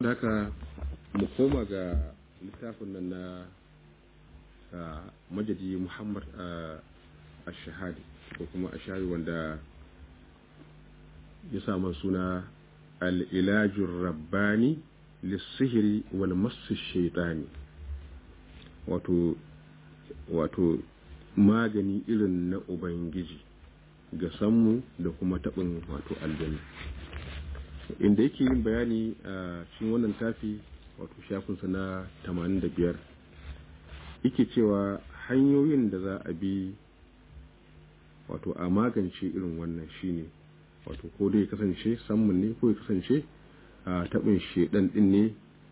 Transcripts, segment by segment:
haka mu koma ga littafin nan na majadi muhammad a shahadi ko kuma a shahadi wanda ya samu suna al'ilajin rabbani lissihiri wal masu shaitani wato wato magani irin na ubangiji ga sammu da kuma taɓin wato aljanu inda yake yin bayani a cikin wannan tafi wato shafinsa na 85 yake cewa hanyoyin da za a bi wato a magance irin wannan shine wato ko dai kasance sammun ne ko ya kasance a taɓin shedan ɗin ne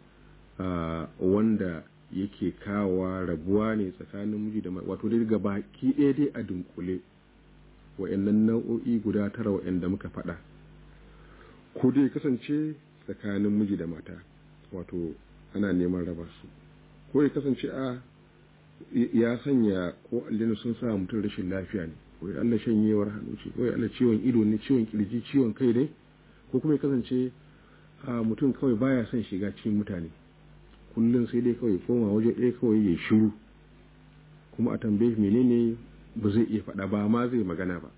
wanda yake kawa rabuwa ne tsakanin miji da wato dai ga baki ɗaya dai a dunkule wa'annan nau'o'i guda tara wa'anda muka faɗa ko dai kasance tsakanin miji da mata wato ana neman raba su ko ya kasance a ya sanya ko aljanu sun sa mutum rashin lafiya ne ko ya Allah shanyewar hannu ce ko ya Allah ciwon ido ne ciwon kirji ciwon kai ne ko kuma ya kasance a mutum kawai baya son shiga cikin mutane kullum sai dai kawai koma waje ɗaya kawai ya shiru kuma a tambaye menene ba zai iya faɗa ba ma zai magana ba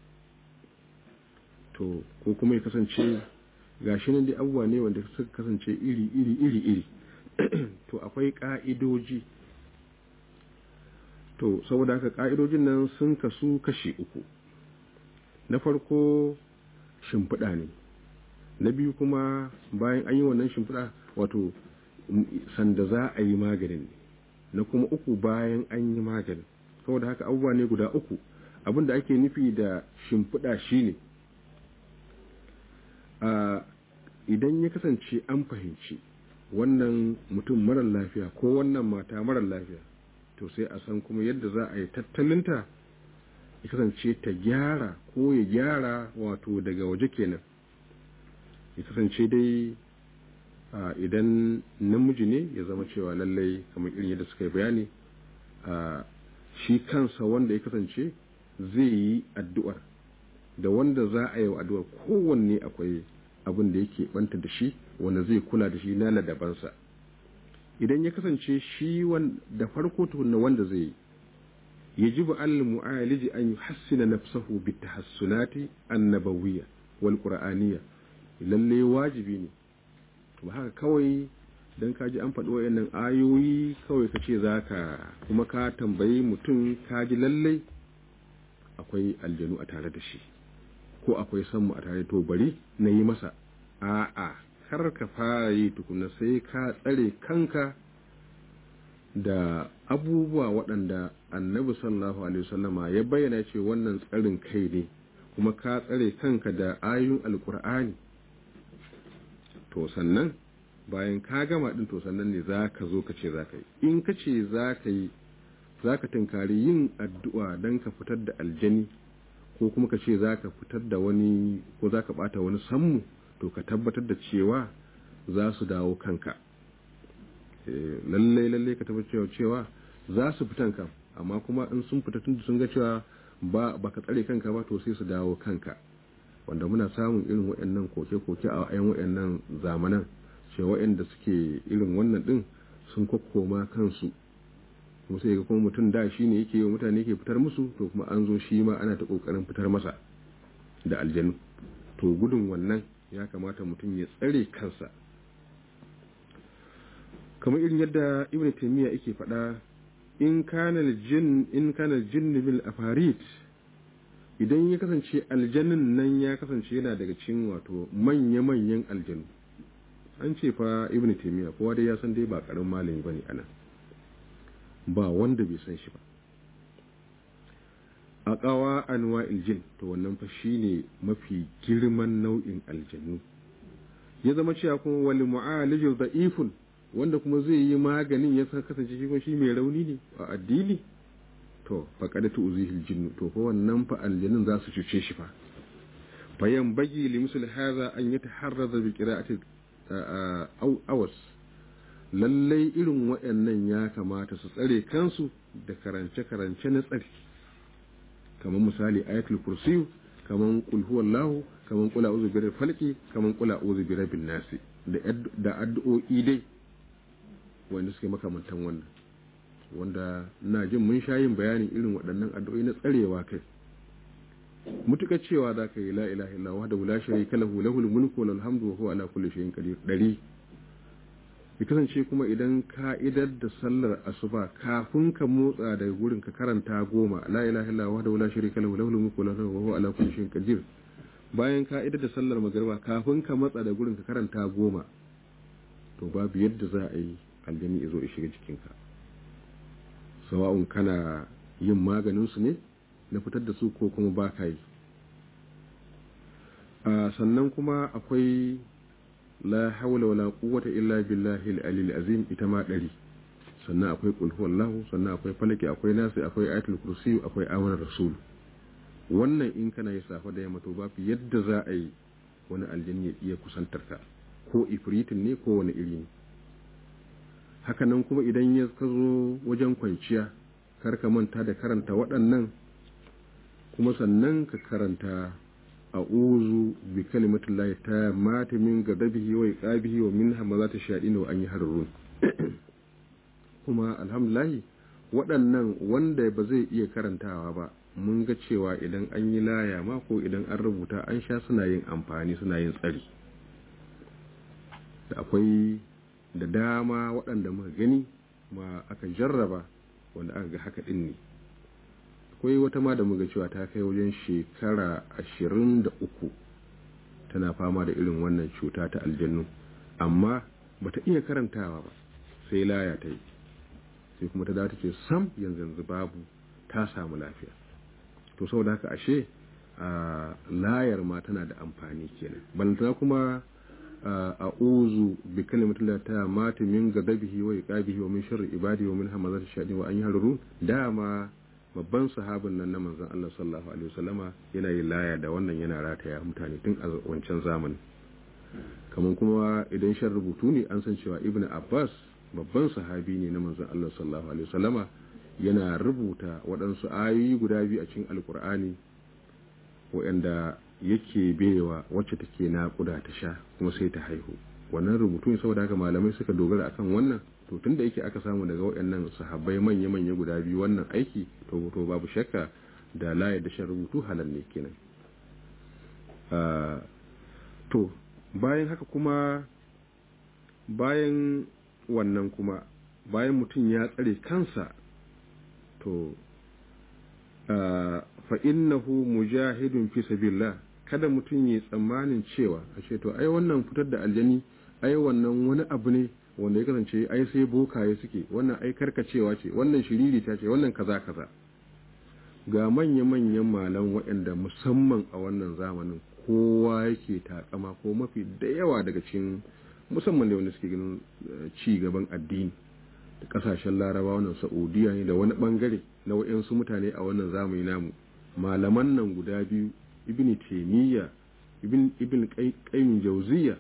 to ko kuma ya kasance gashi nan dai abubuwa ne wanda suka kasance iri iri iri iri to akwai ka'idoji to saboda haka ka'idojin nan sun kasu kashi uku na farko shimfiɗa ne na biyu kuma bayan an yi wannan shimfiɗa wato sanda za a yi maganin ne na kuma uku bayan an yi maganin saboda haka abubuwa ne guda uku abin da ake nufi da shimfiɗa shine a idan ya kasance an fahimci wannan mutum marar lafiya ko wannan mata marar lafiya to sai a san kuma yadda za a yi tattalinta ya kasance ta gyara ko ya gyara wato daga waje kenan ya kasance dai idan namiji ne ya zama cewa lallai kamar irin yadda suka yi bayani shi kansa wanda ya kasance zai yi addu'ar da wanda za a yi wa addu'ar kowanne akwai abin da yake banta da shi wanda zai kula da shi na ladabansa idan ya kasance shi da farko tukunna wanda zai yi yajibu al mu'aliji an yuhassina nafsahu bit tahassunati annabawiyya wal qur'aniyya lalle wajibi ne ba haka kawai dan ka ji an faɗi wayannan ayoyi kawai ka ce zaka kuma ka tambayi mutum ka ji lalle akwai aljanu a tare da shi ko akwai sanmu a tare to bari na yi masa a'a kar ka fara yi tukuna sai ka tsare kanka da abubuwa waɗanda annabi sallallahu alaihi wasallama ya bayyana ce wannan tsarin kai ne kuma ka tsare kanka da ayoyin alkur'ani to sannan bayan ka gama din to sannan ne za ka zo ka ce za ka yi in ka ce za ka yi za ka tunkari yin addu'a don ka fitar da aljani ko kuma ka ce za ka fitar da wani ko za ka bata wani sammu to ka tabbatar da cewa za su dawo kanka lallai lallai ka tabbatar cewa za su fitan kan amma kuma in sun fita tun sun ga cewa ba baka tsare kanka ba to sai su dawo kanka wanda muna samun irin waɗannan koke-koke a ayan waɗannan zamanan ce waɗanda suke irin wannan ɗin sun kokkoma kansu kuma sai ga kuma mutum da shi ne yake yi mutane ke fitar musu to kuma an zo shi ma ana ta ƙoƙarin fitar masa da aljanu to gudun wannan ya kamata mutum ya tsare kansa kamar irin yadda ibn taymiya yake faɗa in kana jin in kana jinn bil afarit idan ya kasance aljannin nan ya kasance yana daga cikin wato manya-manyan aljanu an ce fa ibn taymiya kowa dai ya san dai ba karamin malami bane ana ba wanda bai san shi ba a ƙawa anwa iljin to wannan fa shine mafi girman nau'in aljanu ya zama cewa kuma wal mu'alijul da'ifun wanda kuma zai yi maganin ya san kasance shi kuma shi mai rauni ne a addini to faqad tu'zihil jinnu to fa wannan fa aljanun za su cuce shi fa fayan bagi li misl hadha an yataharraza bi qira'ati awas lallai irin waɗannan ya kamata su tsare kansu da karance-karance na tsari kamar misali ayatul kursiyu kamar qul huwallahu kamar qul a'udhu birabbil falqi kamar qul a'udhu birabbin nasi da addu'o'i dai wanda suke makamantan wannan wanda na jin mun sha yin bayanin irin waɗannan addu'o'i na tsarewa kai mutukar cewa za ka yi la ilaha illa wa da la sharika lahu lahul mulku wal hamdu wa huwa ala kulli shay'in qadir dari ya kasance kuma idan ka idar da sallar asuba kafin ka motsa daga gurin ka karanta goma la ilaha illa wa da la sharika lahu lahul mulku wa huwa ala kulli shay'in qadir bayan ka idar da sallar magariba kafin ka matsa da gurin ka karanta goma to babu yadda za a yi aljani ya zo ya shiga jikinka sawa'un kana yin maganin su ne na fitar da su ko kuma ba ka yi sannan kuma akwai la haula wala quwwata illa billahi al-alil azim ita ma dari sannan akwai qul huwallahu sannan akwai falaki akwai nasi akwai ayatul kursi akwai amanar rasul wannan in kana yi safa da yamma to babu yadda za a yi wani aljanni ya iya kusantar ka ko ifritin ne ko wani iri ne hakanan kuma idan ya ka zo wajen kwanciya kar ka manta da karanta waɗannan kuma sannan ka karanta a'udhu bi kalimatin lahi ta mata min gadabihi wa iqabihi wa min hamazati shayatin wa an yahrurun kuma alhamdulillah waɗannan wanda ba zai iya karantawa ba mun ga cewa idan an yi laya ma ko idan an rubuta an sha suna yin amfani suna yin tsari da akwai da dama waɗanda muka gani ma aka jarraba wanda aka ga haka ɗin ne akwai wata ma da muga cewa ta kai wajen shekara ashirin da uku tana fama da irin wannan cuta ta aljannu amma bata iya karantawa ba sai laya ta yi sai kuma ta dawo ce sam yanzu yanzu babu ta samu lafiya to saboda haka ashe a layar ma tana da amfani kenan balantana kuma a uzu bi kalimatin la ta mata min gadabihi wa iqabihi wa min sharri ibadi wa min hamazati shaytan wa an yahrurun dama babban sahabin nan na manzon Allah sallallahu alaihi wasallama yana yin laya da wannan yana rataya mutane tun a wancan zamani kamar kuma idan shan rubutu ne an san cewa ibn abbas babban sahabi ne na manzon Allah sallallahu alaihi wasallama yana rubuta waɗansu ayoyi guda biyu a cikin alkur'ani waɗanda yake bewa wacce take naƙuda ta sha kuma sai ta haihu wannan rubutu ne saboda haka malamai suka dogara akan wannan to tunda yake aka samu daga waɗannan sahabbai manya-manya guda biyu wannan aiki to to babu shakka da layar da shan rubutu halal ne kenan to bayan haka kuma bayan wannan kuma bayan mutum ya tsare kansa to fa innahu mujahidun fi sabilillah kada mutum ya tsammanin cewa a ce to ai wannan fitar da aljani ai wannan wani abu ne wanda ya kasance ai sai bokaye suke wannan ai karkacewa ce wannan shiriri ta ce wannan kaza kaza ga manya-manyan malan waɗanda musamman a wannan zamanin kowa yake takama ko mafi da yawa daga cikin musamman da wanda suke ganin ci gaban addini da kasashen laraba wannan saudiya ne da wani bangare na waɗansu mutane a wannan zamani namu malaman nan guda biyu ibn taimiyya ibn ibn qayyim jawziya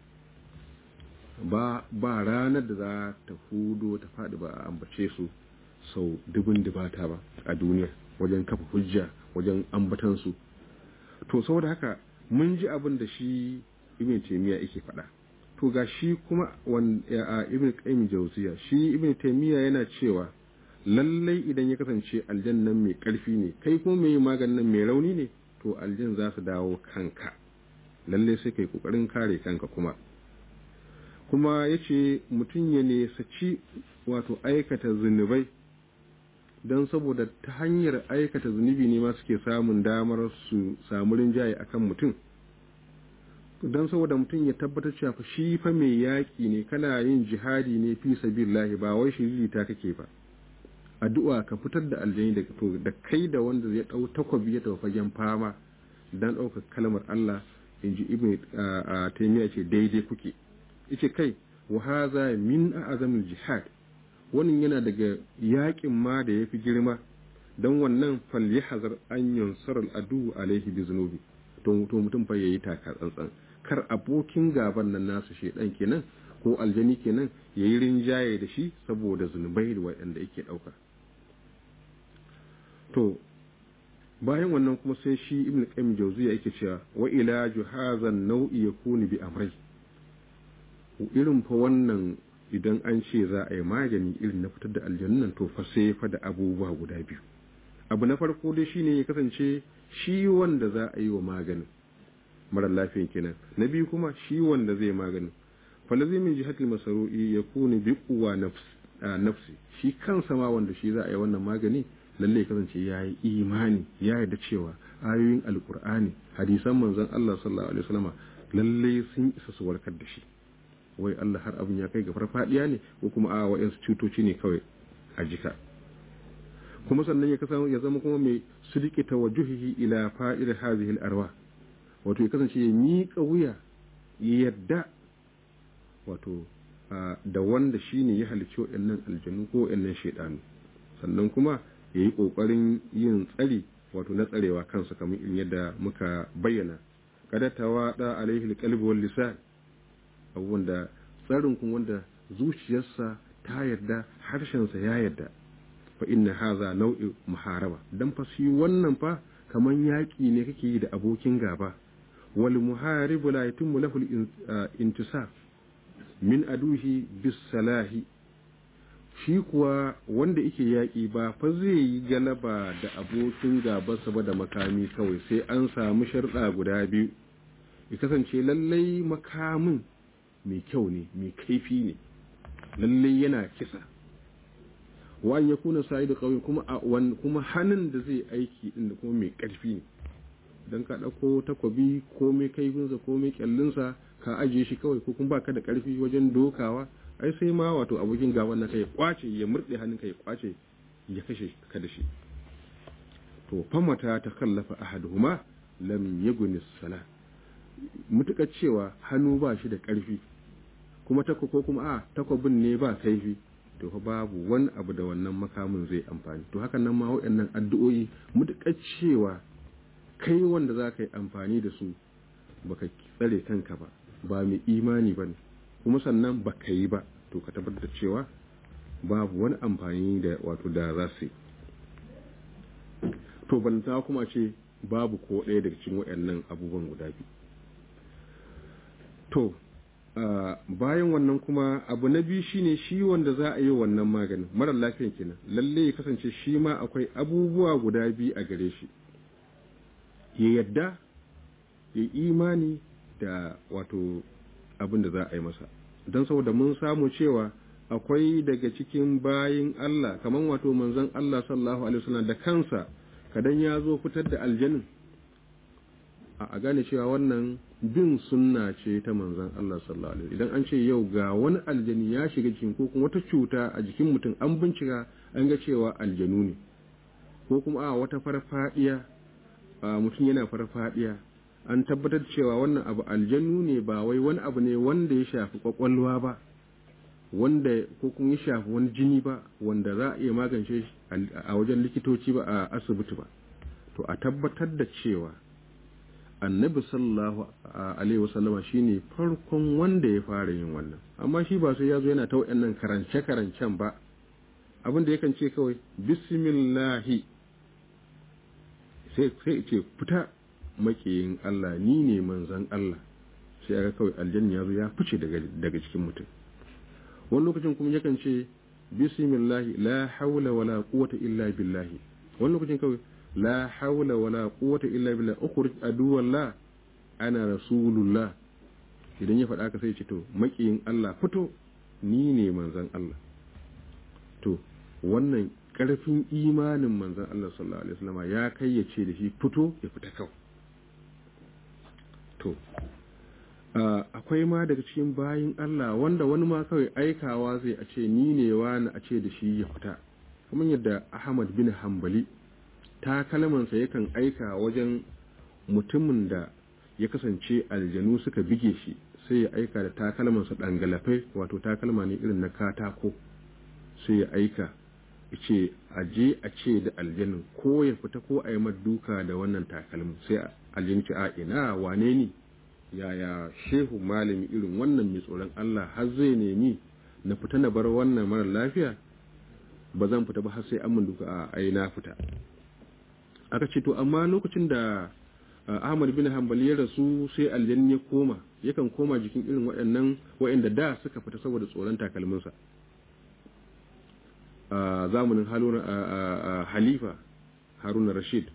ba ba ranar da za ta hudo ta faɗi ba a ambace su sau dubin dubata ba a duniya wajen kafa hujja wajen ambatan su to saboda haka mun ji abin da shi ibn taimiyya yake faɗa to ga shi kuma ibn qayyim jawziya shi ibn taimiyya yana cewa lallai idan ya kasance aljannan mai ƙarfi ne kai kuma mai maganin mai rauni ne to aljan za su dawo kanka lallai sai kai kokarin kare kanka kuma kuma ya ce mutum ya nesaci wato aikata zunubai don saboda ta hanyar aikata zunubi ne ma suke samun damar su samu rinjaye akan mutum don saboda mutum ya tabbatar cewa shi fa mai yaƙi ne kana yin jihadi ne fi sabilillahi ba wai shiriri ta kake ba addu'a ka fitar da aljani daga to da kai da wanda zai dau takwabi ya tafi fagen fama dan ɗaukar kalmar Allah in ji ibn taymiya ce daidai kuke yace kai wa hadha min a'zamil jihad wannan yana daga yaƙin ma da yafi girma dan wannan falyahzar an yansar al'adu alaihi bi zunubi to to mutum fa yayi taka tsantsan kar abokin gaban nan nasu shedan kenan ko aljani kenan yayi rinjaye da shi saboda zunubai da waɗanda yake ɗauka to bayan wannan kuma sai shi ibn qayyim jawziya yake cewa wa ilaju hadha nau'i yakunu bi amrai irin fa wannan idan an ce za a yi magani irin na fitar da aljanun nan to fa sai fa da abubuwa guda biyu abu na farko dai shine ya kasance shi wanda za a yi wa maganin mara lafiyan kenan na biyu kuma shi wanda zai maganin falazi min jihatil masaru'i ya kuni bi kuwa nafsi shi kansa ma wanda shi za a yi wannan magani lalle ya kasance ya yi imani ya yarda cewa ayoyin alkur'ani hadisan manzon Allah sallallahu alaihi wasallam lalle sun isa su warkar da shi wai Allah har abin ya kai ga farfadiya ne ko kuma a wa'yansu cutoci ne kawai a jika kuma sannan ya kasance ya zama kuma mai sidiki tawajjuhi ila fa'ir hadhihi al-arwah wato ya kasance ya miƙa wuya ya yadda wato da wanda shine ya halicci waɗannan aljanu ko waɗannan shaidanu sannan kuma ya yi ƙoƙarin yin tsari wato na tsarewa kansa kamar irin yadda muka bayyana kada ta waɗa alaihi alqalbi wal lisan abubuwan da tsarin kun wanda zuciyarsa ta yarda harshensa ya yarda fa inna haza nau'i muharaba dan fa shi wannan fa kaman yaki ne kake yi da abokin gaba wal muharibu la yatimmu lahu intisab min aduhi bis salahi shi kuwa wanda yake yaki ba fa zai yi galaba da abokin gabansa ba da makami kawai sai an samu sharɗa guda biyu ya kasance lallai makamin mai kyau ne mai kaifi ne lallai yana kisa wa ya kuna sai da kauye kuma a kuma hannun da zai aiki din da kuma mai karfi ne dan ka dauko takwabi ko mai kaifinsa ko mai kyallinsa ka ajiye shi kawai ko kuma baka da karfi wajen dokawa ai sai ma wato abokin gaban naka ya kwace ya murde hannunka ya kwace ya kashe ka da shi to famata ta kallafa ahaduhuma lam yaguni sala mutukar cewa hannu ba shi da karfi kuma tako ko kuma a takwabin ne ba kaifi to fa babu wani abu da wannan makamin zai amfani to hakan nan ma waɗannan addu'o'i mutukar cewa kai wanda za ka yi amfani da su baka tsare kanka ba ba mai imani ba ne kuma sannan ba ka yi ba to ka tabbatar cewa babu wani amfani da wato da za su yi to balanta kuma ce babu ko ɗaya daga cikin waɗannan abubuwan guda biyu to bayan wannan kuma abu na biyu shine shi wanda za a yi wannan maganin marar lafiyan kenan lalle ya kasance shi ma akwai abubuwa guda biyu a gare shi ya yadda ya imani da wato abin da za a yi masa don saboda mun samu cewa akwai daga cikin bayin Allah kamar wato manzon Allah sallallahu alaihi wasallam da kansa kadan ya zo fitar da aljanin a gane cewa wannan bin sunna ce ta manzon Allah sallallahu alaihi idan an ce yau ga wani aljani ya shiga cikin ko kuma wata cuta a jikin mutum an bincika an ga cewa aljanu ne ko kuma a wata farfadiya mutum yana farfadiya an tabbatar cewa wannan abu aljanu ne ba wai wani abu ne wanda ya shafi kwakwalwa ba wanda ko kuma ya shafi wani jini ba wanda za a iya magance a wajen likitoci ba a asibiti ba to a tabbatar da cewa annabi sallallahu alaihi wasallama shine farkon wanda ya fara yin wannan amma shi ba sai ya zo yana ta wayannan karance karancen ba abin da yakan ce kawai bismillahi sai sai ce fita makiyin Allah ni ne manzon Allah sai aka kawai aljanna ya zo ya fice daga daga cikin mutum wani lokacin kuma yakan ce bismillahi la haula wala quwwata illa billahi wani lokacin kawai la haula wala quwwata illa billah ukhrij aduwallah ana rasulullah idan ya faɗa ka sai ce to makiyin Allah fito ni ne manzon Allah to wannan ƙarfin imanin manzon Allah sallallahu alaihi wasallam ya kai ya ce da shi fito ya fita kawai to akwai ma daga cikin bayin Allah wanda wani ma kawai aikawa zai a ce ni ne wani a ce da shi ya fita kamar yadda Ahmad bin Hanbali takalmansa yakan aika wajen mutumin da ya kasance aljanu suka bige shi sai ya aika da takalmansa dangalafai wato takalma ne irin na katako sai ya aika ce a je a ce da aljanin ko ya fita ko a yi duka da wannan takalmin sai aljini ce a ina wane ni yaya shehu malami irin wannan mai tsoron Allah har zai nemi na fita na bar wannan mara lafiya ba zan fita ba har sai an mun duka a ai na fita aka ce to amma lokacin da Ahmad bin Hanbal ya rasu sai aljanni ya koma yakan koma jikin irin waɗannan waɗanda da suka fita saboda tsoron takalminsa a zamanin halifa haruna rashid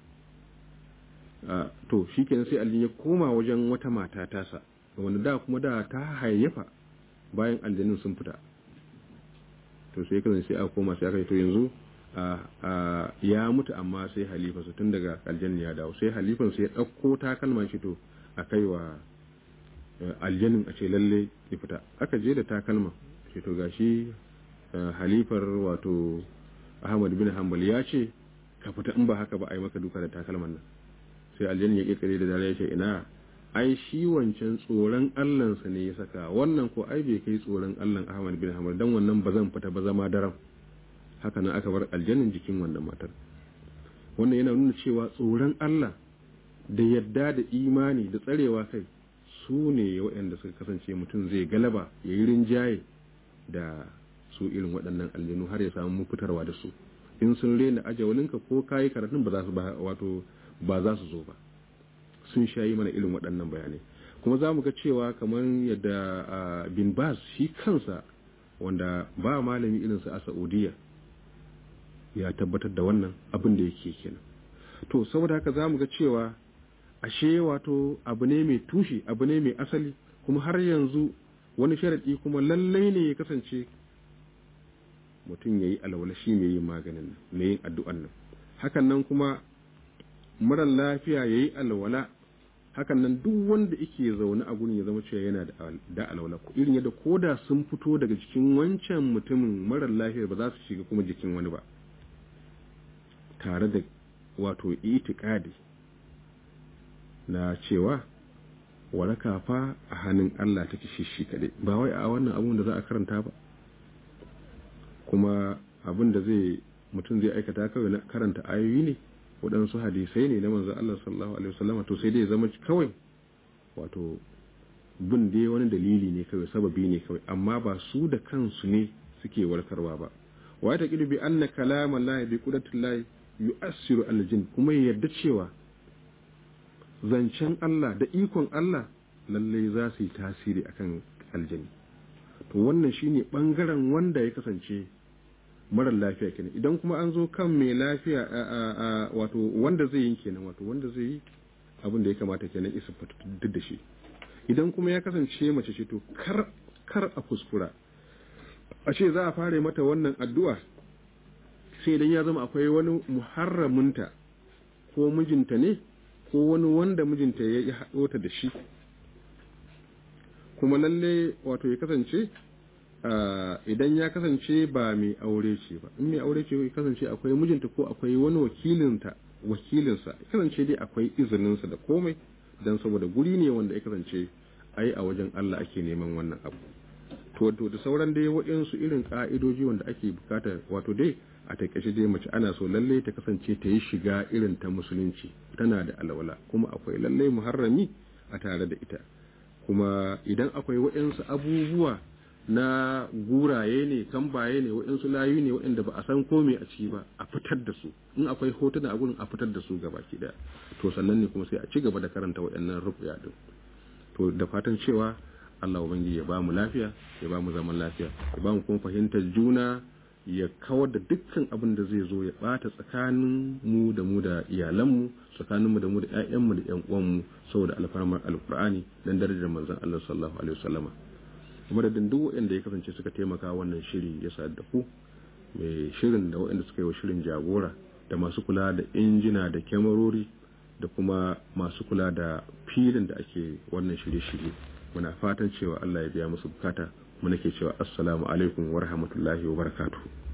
to shi kenan sai aljanni ya koma wajen wata mata tasa wanda da kuma da ta hayyafa bayan aljannin sun fita to sai kasance sai aka koma sai aka yi to yanzu ya mutu amma sai halifa su tun daga aljanni ya dawo sai halifan sai ya ɗauko takalman shi to a kai wa aljannin a ce lalle ya fita aka je da takalma ce to gashi halifar wato ahmad bin hanbal ya ce ka fita in ba haka ba a yi maka duka da takalman nan sai aljanni ya kirkire da dare ya ce ina ai shi wancan tsoron allansa ne ya saka wannan ko ai bai kai tsoron allan ahmad bin hanbal dan wannan ba zan fita ba zama daram haka nan aka bar aljannin jikin wannan matar wannan yana nuna cewa tsoron Allah da yadda da imani da tsarewa kai su ne waɗanda suka kasance mutum zai galaba ya yi rinjaye da su irin waɗannan aljanu har ya samu fitarwa da su in sun rena ajawalinka ko kayi karatun ba za su wato ba za su zo ba sun shayi mana irin waɗannan bayanai kuma za mu ga cewa kamar yadda bin bas shi kansa wanda ba malami irinsa a saudiya ya tabbatar da wannan abin da yake kenan to saboda haka za mu ga cewa ashe wato abu ne mai tushe abu ne mai asali kuma har yanzu wani sharaɗi kuma lallai ne ya kasance mutum ya yi alwala shi mai yin maganin nan mai yin addu'an nan hakan nan kuma marar lafiya ya yi alwala hakan nan duk wanda yake zaune a gurin ya zama cewa yana da alwala irin yadda koda sun fito daga jikin wancan mutumin marar lafiyar ba za su shiga kuma jikin wani ba tare da wato itikadi na cewa waraka fa a hannun Allah take shi shi kaɗai ba wai a wannan abun da za a karanta ba kuma abin da zai mutum zai aikata kawai na karanta ayoyi ne waɗansu hadisai ne na manzo Allah sallallahu alaihi wasallam to sai dai zama kawai wato bin dai wani dalili ne kawai sababi ne kawai amma ba su da kansu ne suke warkarwa ba wa ta bi anna kalama Allah bi qudratillahi yu'assiru aljin kuma ya yarda cewa zancen Allah da ikon Allah lallai za su yi tasiri akan aljini to wannan shine bangaren wanda ya kasance marar lafiya kenan idan kuma an zo kan mai lafiya wato wanda zai yi kenan wato wanda zai yi abin da ya kamata kenan isa duk da shi idan kuma ya kasance mace ce to kar kar a kuskura a ce za a fara mata wannan addu'a sai idan ya zama akwai wani muharraminta ko mijinta ne ko wani wanda mijinta ya haɗo ta da shi kuma lalle wato ya kasance idan ya kasance ba mai aure ce ba in mai aure ce ya kasance akwai mijinta ko akwai wani wakilinta wakilinsa ya kasance dai akwai izininsa da komai don saboda guri ne wanda ya kasance ai a wajen Allah ake neman wannan abu to da sauran dai waɗansu irin ka'idoji wanda ake bukata wato dai a takaice dai mace ana so lalle ta kasance ta yi shiga irin ta musulunci tana da alwala kuma akwai lalle muharrami a tare da ita kuma idan akwai waɗansu abubuwa na guraye ne kambaye ne waɗansu layu ne waɗanda ba a san kome a ciki ba a fitar da su in akwai hotuna a gurin a fitar da su gaba ki daya to sannan ne kuma sai a ci gaba da karanta waɗannan rubuya din to da fatan cewa Allah ubangiji ya ba mu lafiya ya ba mu zaman lafiya ya ba mu kuma fahimtar juna ya kawar da dukkan abin da zai zo ya bata tsakanin mu da mu da iyalanmu tsakanin mu da mu da ƴaƴanmu da ƴan uwanmu saboda alfarmar alqur'ani dan darajar manzon Allah sallallahu alaihi wasallama kuma da duk waɗanda ya kasance suka taimaka wannan shiri ya sa da ku mai shirin da waɗanda suka yi wa shirin jagora da masu kula da injina da kyamarori da kuma masu kula da filin da ake wannan shirye-shirye muna fatan cewa Allah ya biya musu bukata muna ke cewa assalamu alaikum wa rahmatullahi wa barakatuhu